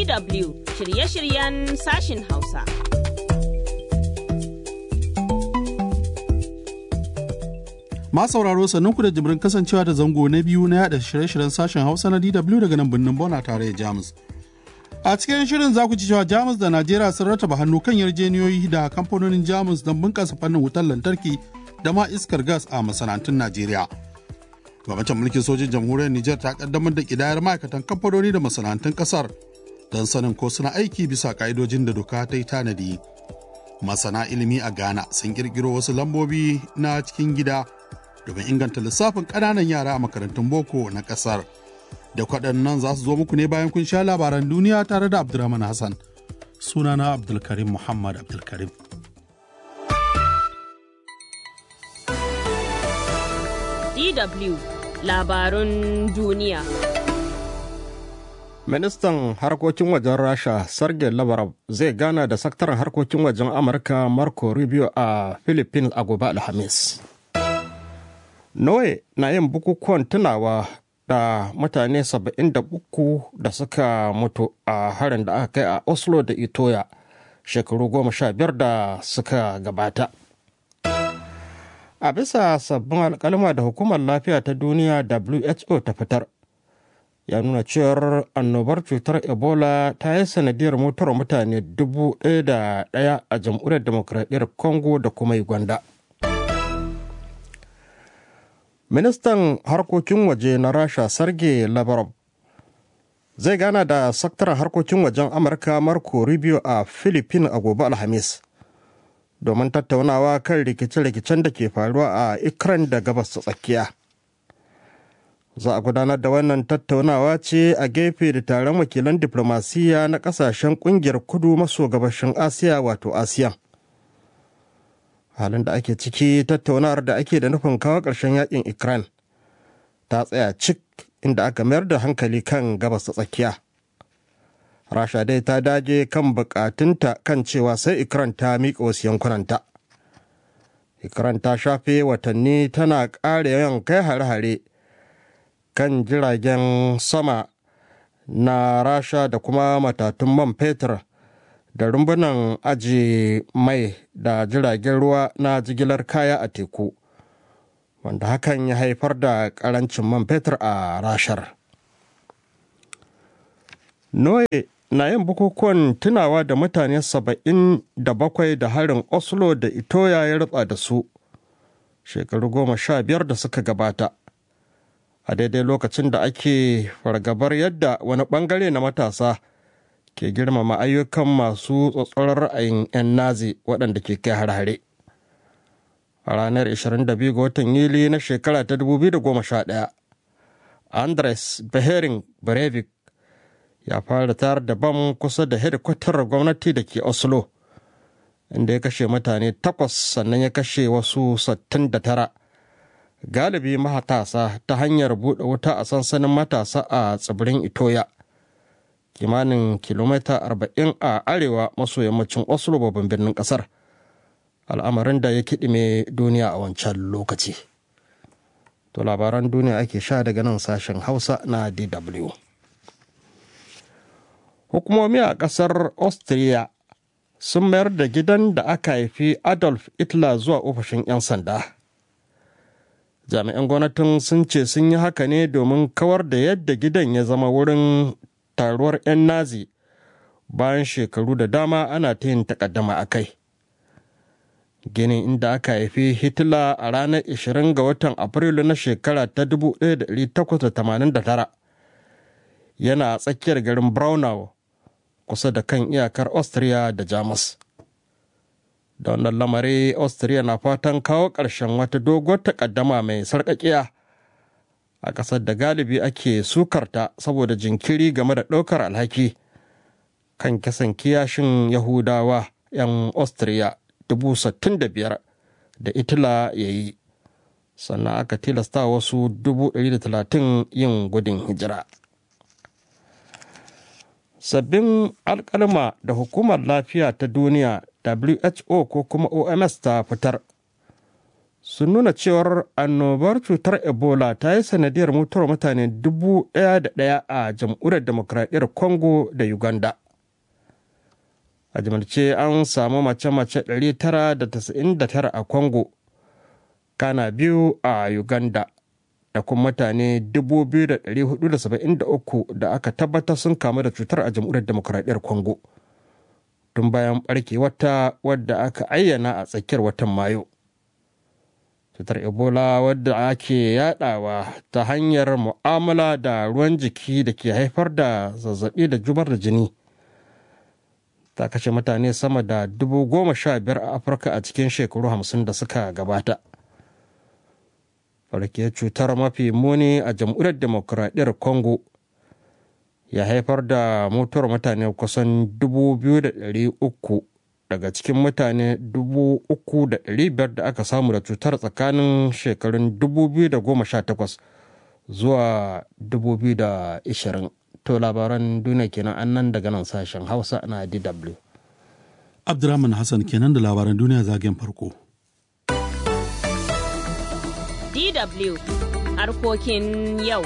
DW shirye-shiryen sashin Hausa. Ma sauraro sannan ku da jibrin kasancewa da zango na biyu na yada shirye-shiryen sashen Hausa na DW daga nan birnin Bona tare da Jamus. A cikin shirin za ku ci cewa Jamus da Najeriya sun rataba hannu kan yarjeniyoyi da kamfanonin Jamus don bunƙasa fannin wutar lantarki da ma iskar gas a masana'antun Najeriya. Gwamnatin mulkin sojin jamhuriyar Nijar ta kaddamar da kidayar ma'aikatan kamfanoni da masana'antun kasar don sanin ko suna aiki bisa ka'idojin da doka ta yi tanadi. Masana ilimi a Ghana sun kirkiro wasu lambobi na cikin gida domin inganta lissafin ƙananan yara a makarantun boko na ƙasar. Da kwaɗannan za su zo muku ne bayan kun sha labaran duniya tare da Abdulrahman Hassan. Sunana Abdulkarim Muhammad Abdulkarim. DW labarun duniya. Ministan harkokin wajen Rasha Sergei Lavrov zai gana da sakataren harkokin wajen Amurka Marco Rubio a Philippines a gobe Alhamis. Norway na yin bukukuwan tunawa da mutane 73 da suka mutu a harin da aka kai a Oslo da Itoya shekaru goma sha biyar da suka gabata. A bisa sabbin alkalma da hukumar lafiya ta duniya WHO ta fitar, ya nuna cewar annobar cutar Ebola ta yi sanadiyar mutuwar mutane dubu ɗaya da ɗaya a jamhuriyar demokradiyyar Congo da kuma Uganda. Ministan harkokin waje na Rasha Sergei Lavrov zai gana da sakataren harkokin wajen Amurka Marco Rubio a Philippines a gobe Alhamis. domin tattaunawa kan rikice-rikicen da ke faruwa a Ukraine da gabas ta tsakiya. Za a gudanar da wannan tattaunawa ce a gefe da taron wakilan diplomasiya na kasashen kungiyar kudu maso gabashin Asiya wato ASEAN. Halin da ake ciki tattaunawar da ake da nufin kawo ƙarshen yakin Ukraine ta tsaya cik inda aka mayar da hankali kan gabas ta tsakiya. rasha dai ta dage kan bukatunta kan cewa sai ikran ta miƙa wasu yankunanta ikran ta shafe watanni tana ƙara yawan kai hare-hare kan jiragen sama na rasha da kuma matatun man fetur da rumbunan aji mai da jiragen ruwa na jigilar kaya a teku wanda hakan ya haifar da ƙarancin man fetur a rashar. Noye na yin bukukuwan tunawa da mutane saba'in da bakwai da harin Oslo da Itoya ya rutsa da su shekaru goma sha biyar da suka gabata. A daidai lokacin da ake fargabar yadda wani bangare na matasa ke girmama ayyukan masu tsatsoron ra'ayin 'yan nazi waɗanda ke kai har-hare. A ranar 22 ga watan Yuli na shekara ta 2011, Andres Behering Breivik ya fara tayar da bam kusa da hedikwatar gwamnati da ke oslo inda ya kashe mutane takwas sannan ya kashe wasu 69 galibi matasa ta hanyar buɗe wuta a sansanin matasa a tsibirin itoya kimanin kilomita 40 a arewa maso yammacin oslo babban birnin ƙasar al'amarin da ya kiɗime duniya a wancan lokaci to labaran duniya ake sha daga nan sashen hausa na dw hukumomi a ƙasar austria sun mayar da gidan da aka haifi adolf hitler zuwa ofishin 'yan sanda jami'an gwamnatin sun ce sun yi haka ne domin kawar da yadda gidan ya zama wurin taruwar 'yan nazi bayan shekaru da dama ana ta yin takaddama a kai ginin inda aka haifi hitler a ranar 20 ga watan afrilu na shekara ta 1889 yana a tsakiyar garin braunau kusa da kan iyakar austria da jamus da wannan lamari austria na fatan kawo ƙarshen wata doguwar takaddama mai sarƙaƙiya a ƙasar da galibi ake sukarta saboda jinkiri game da ɗaukar alhaki kan kisan kiyashin yahudawa 'yan austria biyar da itila ya yi sannan aka tilasta wasu 130 yin gudun hijira sabbin alkalma da hukumar lafiya ta duniya who ko kuma oms ta fitar sun nuna cewar annobar cutar ebola ta yi sanadiyar mutuwar mutane dubu ɗaya da ɗaya a jamhuriyar demokradiyyar congo da uganda a jimarce an samu mace-mace 999 a congo kana biyu a uganda da kuma mutane 2,473 da aka tabbatar sun kamu da cutar a jamhuriyar demokradiyyar congo tun bayan barke wata wadda aka ayyana a tsakiyar watan mayu cutar ebola wadda ake yadawa ta hanyar mu'amala da ruwan jiki da ke haifar da zazzabi da jubar da jini ta kashe mutane sama da dubu goma sha biyar a afirka a cikin shekaru hamsin da suka gabata farke cutar mafi muni a jamhuriyar demokuraɗiyyar congo ya haifar da mutuwar mutane kusan 2,300 daga cikin mutane 3,500 da aka samu da cutar tsakanin shekarun 2018 zuwa 2020 to labaran duniya kenan annan daga nan sashen hausa na dw Abdurrahman Hassan kenan da labaran duniya zagen farko. DW harkokin yau.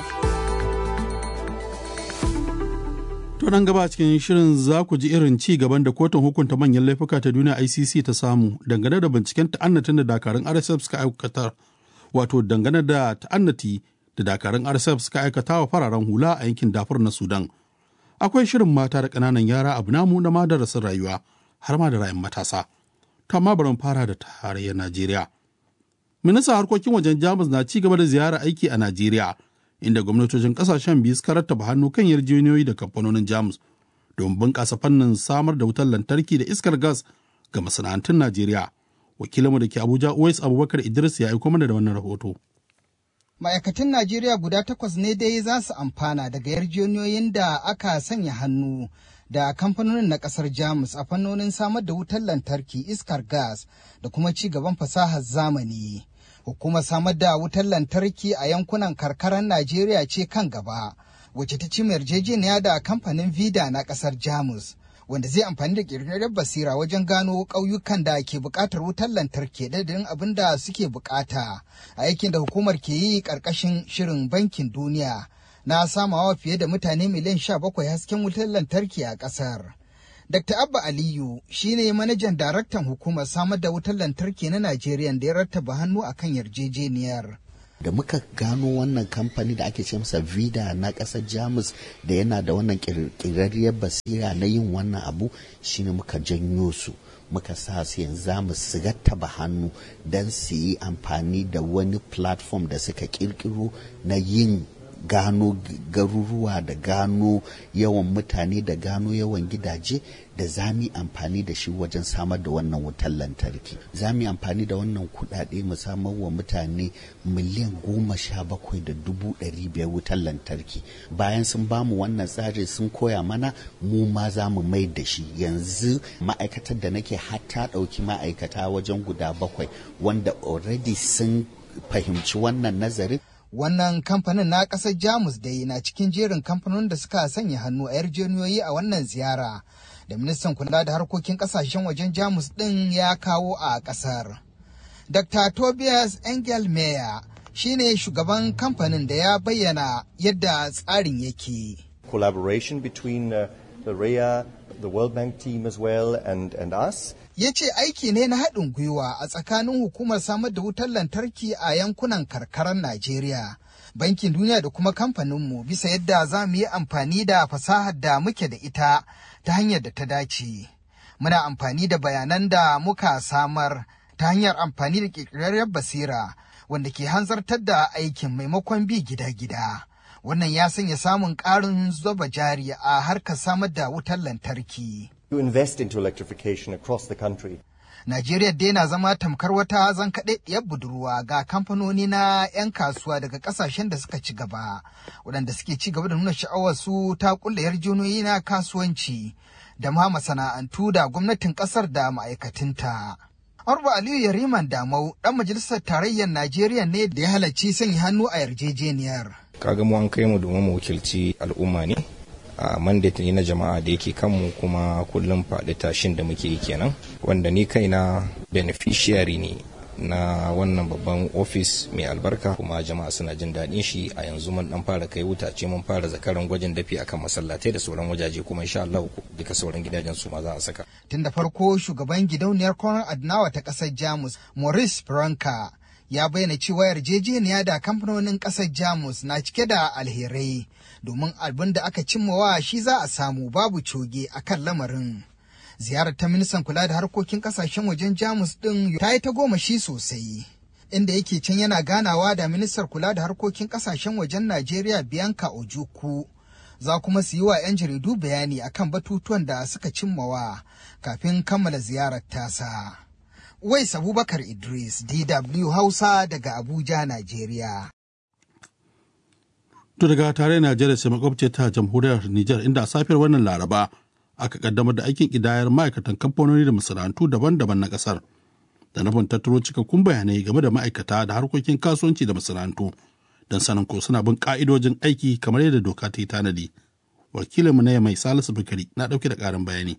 To nan gaba cikin shirin za ku ji irin ci gaban da kotun hukunta manyan laifuka ta duniya ICC ta samu dangane da binciken ta'annatin da dakarun RSF suka aikata wato dangane da ta'annati da dakarun RSF suka aikata wa fararen hula a yankin dafur na Sudan. Akwai shirin mata da ƙananan yara abu namu na madarasin rayuwa har ma da rayun matasa. To amma bari fara da tarayyar Najeriya. Ministan harkokin wajen Jamus na ci gaba da ziyara aiki a Najeriya inda gwamnatocin kasashen biyu suka rattaba hannu kan yarjejeniyoyi da kamfanonin jamus don bunƙasa fannin samar da wutar lantarki da iskar gas ga masana'antun najeriya wakilinmu da ke abuja uwais abubakar idris ya aiko mana da wannan rahoto ma'aikatan najeriya guda takwas ne dai za su amfana daga yarjejeniyoyin da aka sanya hannu da kamfanonin na kasar jamus a fannonin samar da wutar lantarki iskar gas da kuma ci gaban fasahar zamani hukumar samar da wutar lantarki a yankunan karkarar Najeriya ce kan gaba, wacce ta ci yarjejeniya da kamfanin Vida na kasar Jamus, wanda zai amfani da ƙirƙirar basira wajen gano ƙauyukan da ke buƙatar wutar lantarki dadin abin da suke buƙata, a aikin da hukumar ke yi ƙarƙashin shirin bankin duniya na samawa fiye da mutane miliyan sha bakwai hasken wutar lantarki a ƙasar. Dr. Abba Aliyu shi ne manajan daraktan hukumar samar da wutar lantarki na Najeriya da ya rattaba hannu a kan yarjejeniyar. Da muka gano wannan kamfani da ake ce masa Vida na ƙasar Jamus da yana da wannan ƙirƙirarriyar basira na yin wannan abu shine muka janyo su. muka sa su yanzu mu su gattaba hannu don su yi amfani da wani platform da suka kirkiro na yin gano garuruwa da gano yawan mutane da gano yawan gidaje da za mu amfani da shi wajen samar da wannan wutar lantarki za mu amfani da wannan kudade mu samar wa mutane miliyan goma sha bakwai da dubu ɗari biyar wutar lantarki bayan sun ba mu wannan tsari sun koya mana mu ma za mu mai da shi yanzu ma'aikatar da nake hatta ɗauki ma'aikata wajen guda bakwai wanda already sun fahimci wannan nazarin Wannan kamfanin na ƙasar Jamus dai na cikin jerin kamfanonin da suka sanya hannu a yarjejeniyoyi a wannan ziyara da ministan kula da harkokin ƙasashen wajen Jamus ɗin ya kawo a ƙasar. Dr. Tobias Engelmeyer shi ne shugaban kamfanin da ya bayyana yadda tsarin yake. Collaboration between uh, the REA, the World Bank team as well and, and us. ya ce aiki ne na haɗin gwiwa a tsakanin hukumar samar da wutar lantarki a yankunan karkarar Najeriya, Bankin Duniya da kuma kamfaninmu bisa yadda za mu yi amfani da fasahar da muke da ita ta hanyar da ta dace. Muna amfani da bayanan da muka samar ta hanyar amfani da ƙirƙirarriyar basira wanda ke hanzartar da aikin maimakon bi gida-gida. Wannan ya sanya samun ƙarin zuba jari a harkar samar da wutar lantarki. to invest into electrification across the country. Najeriya dai na zama tamkar wata zankaɗaɗɗiyar budurwa ga kamfanoni na 'yan kasuwa daga ƙasashen da suka ci gaba, waɗanda suke ci gaba da nuna sha'awar su ta ƙulla yarjejeniyoyi na kasuwanci da ma masana'antu da gwamnatin ƙasar da ma'aikatunta. Arba Aliyu Yariman Damau ɗan majalisar tarayyar Najeriya ne da ya halarci sanya hannu a yarjejeniyar. Kaga mu an kai mu domin mu wakilci al'umma ne. a mandate ne na jama'a da yake kanmu kuma kullum faɗi tashin da muke yi kenan wanda ni kaina beneficiary ne na wannan babban ofis mai albarka kuma jama'a suna jin daɗin shi a yanzu mun dan fara kai wutace mun fara zakaran gwajin dafi akan masallatai da sauran wajaje kuma insha Allah duka sauran gidajen su ma za a saka tun da farko shugaban gidauniyar Konrad Adnawa ta ƙasar Jamus Maurice Franka ya bayyana cewa yarjejeniya da kamfanonin ƙasar Jamus na cike da alherai domin abin da aka cimmawa shi za a samu babu coge a kan lamarin. Ziyarar ta ministan kula da harkokin ƙasashen wajen Jamus ɗin ta yi ta goma shi sosai. Inda yake can yana ganawa da ministar kula da harkokin ƙasashen wajen Najeriya Bianca Ojukwu. Za kuma su yi wa 'yan jaridu bayani akan batutuwan da suka cimmawa kafin kammala ziyarar tasa. Wais Abubakar Idris, DW Hausa daga Abuja, Najeriya. To daga tare Najeriya sai makwabce ta jamhuriyar Nijar inda a safiyar wannan Laraba aka kaddamar da aikin kidayar ma'aikatan kamfanoni da masana'antu daban-daban na kasar. Da nufin tattaro cikakkun bayanai game da ma'aikata da harkokin kasuwanci da masana'antu don sanin ko suna bin ka'idojin aiki kamar yadda doka ta yi tanadi. Wakilinmu na mai Salisu Bukari na ɗauke da ƙarin bayani.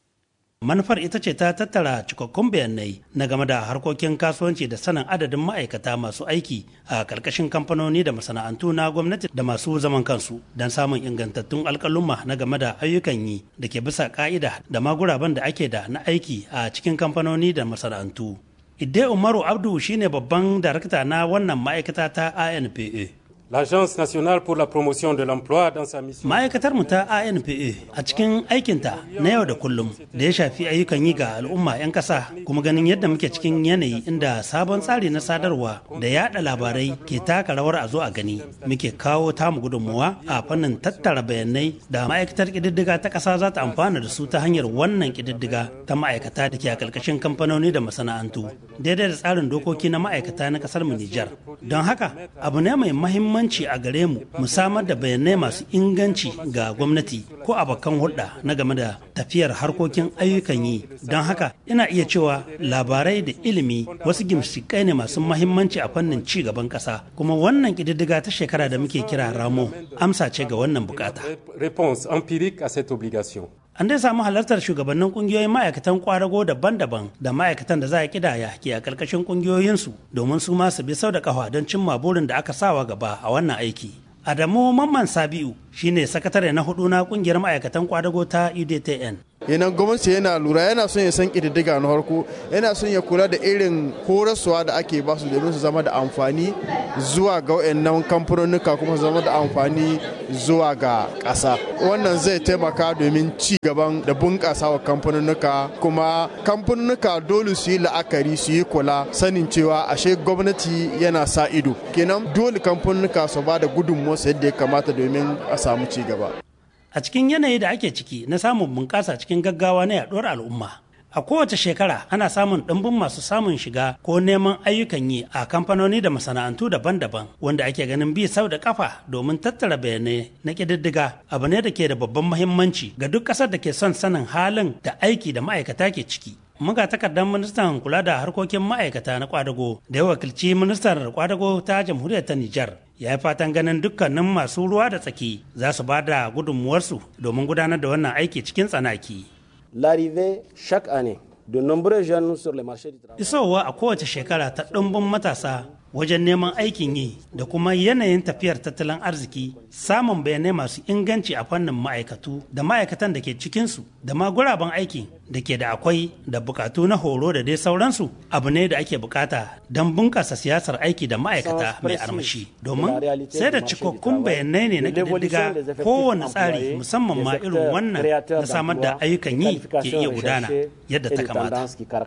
manufar ita ce ta tattara cikakkun bayanai na game da harkokin kasuwanci da sanin adadin ma'aikata masu aiki a karkashin kamfanoni da masana'antu na gwamnati da masu zaman kansu don samun ingantattun alkalumma na game da ayyukan yi da ke bisa ka'ida da ma guraben da ake da na aiki a cikin kamfanoni da masana'antu idde umaru abdu shine babban darakta na wannan ma'aikata ta anpa L'Agence nationale pour la promotion de l'emploi dans sa mission. Ma'aikatar mu ta ANPA a cikin aikinta na yau da kullum da ya shafi ayyukan yi ga al'umma 'yan ƙasa kuma ganin yadda muke cikin yanayi inda sabon tsari na sadarwa da yada labarai ke taka rawar a zo a gani muke kawo tamu gudunmuwa a fannin tattara bayanai da ma'aikatar ƙididdiga ta ƙasa za ta amfana da su ta hanyar wannan ƙididdiga ta ma'aikata da ke a ƙarƙashin kamfanoni da masana'antu daidai da tsarin dokoki na ma'aikata na ƙasar mu Nijar. Don haka abu ne mai mahimmanci muhimmanci a gare mu mu samar da bayanai masu inganci ga gwamnati ko abokan hulɗa na game da tafiyar harkokin ayyukan yi don haka ina iya cewa labarai da ilimi wasu gimshikai ne masu mahimmanci a fannin ci gaban ƙasa kuma wannan ƙididdiga ta shekara da muke kira ramo amsa ce ga wannan bukata Réponse empirique à cette obligation. an dai samu halartar shugabannin kungiyoyin ma'aikatan kwadago daban-daban da ma'aikatan da za a kidaya ke a karkashin kungiyoyinsu domin su ma su bi sau da kafa don cimma burin da aka sawa gaba a wannan aiki adamu mamman sabiu shine sakatare na hudu na kungiyar ma'aikatan kwadago ta udtn yanan gwamnati yana lura yana son ya san ƙididdiga na farko yana son ya kula da irin horaswa da ake ba su domin su zama da amfani zuwa ga wayannan kamfanonuka kuma su zama da amfani zuwa ga ƙasa wannan zai taimaka domin ci gaban da bunƙasa wa kamfanonuka kuma kamfanonuka dole su yi la'akari su yi kula sanin cewa ashe gwamnati yana sa ido kenan dole kamfanonuka su ba da gudunmuwarsu yadda ya kamata domin a samu ci gaba a cikin yanayi da ake ciki na samun bunƙasa cikin gaggawa na yaɗuwar al'umma a kowace shekara ana samun ɗimbin masu samun shiga ko neman ayyukan yi a kamfanoni da masana'antu daban-daban wanda ake ganin bi sau da kafa domin tattara bayanai na ƙididdiga abu ne da ke da babban muhimmanci ga duk ƙasar da ke son sanin halin da aiki da ma'aikata ke ciki muga takardar ministan kula da harkokin ma'aikata na kwadago da ya wakilci ministan kwadago ta jamhuriyar ta Nijar ya yi fatan ganin dukkanin masu ruwa da tsaki za su ba da gudunmuwarsu domin gudanar da wannan aiki cikin tsanaki. L'arrivée chaque année de nombreux jeunes sur le marché du travail. Isowa a kowace shekara ta ɗumbin matasa wajen neman aikin yi da kuma yanayin tafiyar tattalin arziki samun bayanai masu inganci a fannin ma'aikatu da ma'aikatan da ke cikinsu da ma guraben aiki da ke da akwai da bukatu na horo da dai sauransu abu ne da ake bukata don bunkasa siyasar aiki da ma'aikata mai armashi domin sai da cikakkun bayanai ne na ƙididdiga kowane tsari musamman ma irin wannan na samar da ayyukan yi ke iya gudana yadda ta kamata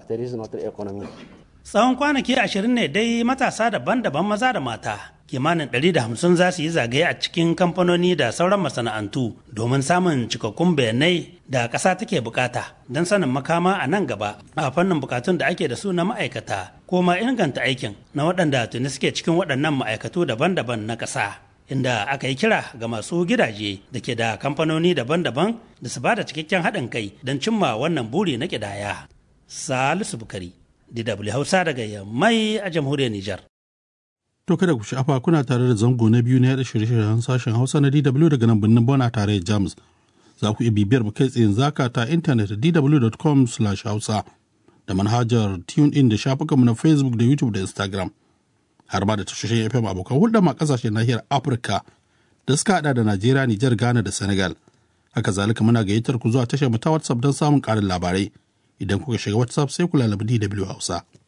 tsawon kwanaki ashirin ne dai matasa daban-daban maza da mata kimanin 150 za su yi zagaye a cikin kamfanoni da sauran masana'antu domin samun cikakkun bayanai da ƙasa take bukata don sanin makama a nan gaba a fannin bukatun da ake da su na ma'aikata ko ma inganta aikin na waɗanda tuni suke cikin waɗannan ma'aikatu daban-daban na ƙasa inda aka yi kira ga masu gidaje da ke da kamfanoni daban-daban da su ba da cikakken haɗin kai don cimma wannan buri na ƙidaya. Salisu Bukari, DW Hausa daga Yammai a jamhuriyar Nijar. To kada ku sha'afa kuna tare da zango na biyu na yaɗa shirye-shiryen sashen Hausa na DW daga nan birnin Bona tare da Jamus. Za ku iya bibiyar mu kai tsayin zaka ta intanet dw.com/hausa da manhajar TuneIn da shafukanmu na Facebook da YouTube da Instagram. Har ma da tashoshin FM abokan hulɗa ma ƙasashen nahiyar Afirka da suka haɗa da Najeriya, Nijar, Ghana da Senegal. Haka zalika muna gayyatar ku zuwa tashar mu ta WhatsApp don samun ƙarin labarai. Idan kuka shiga WhatsApp sai ku lalabi DW Hausa.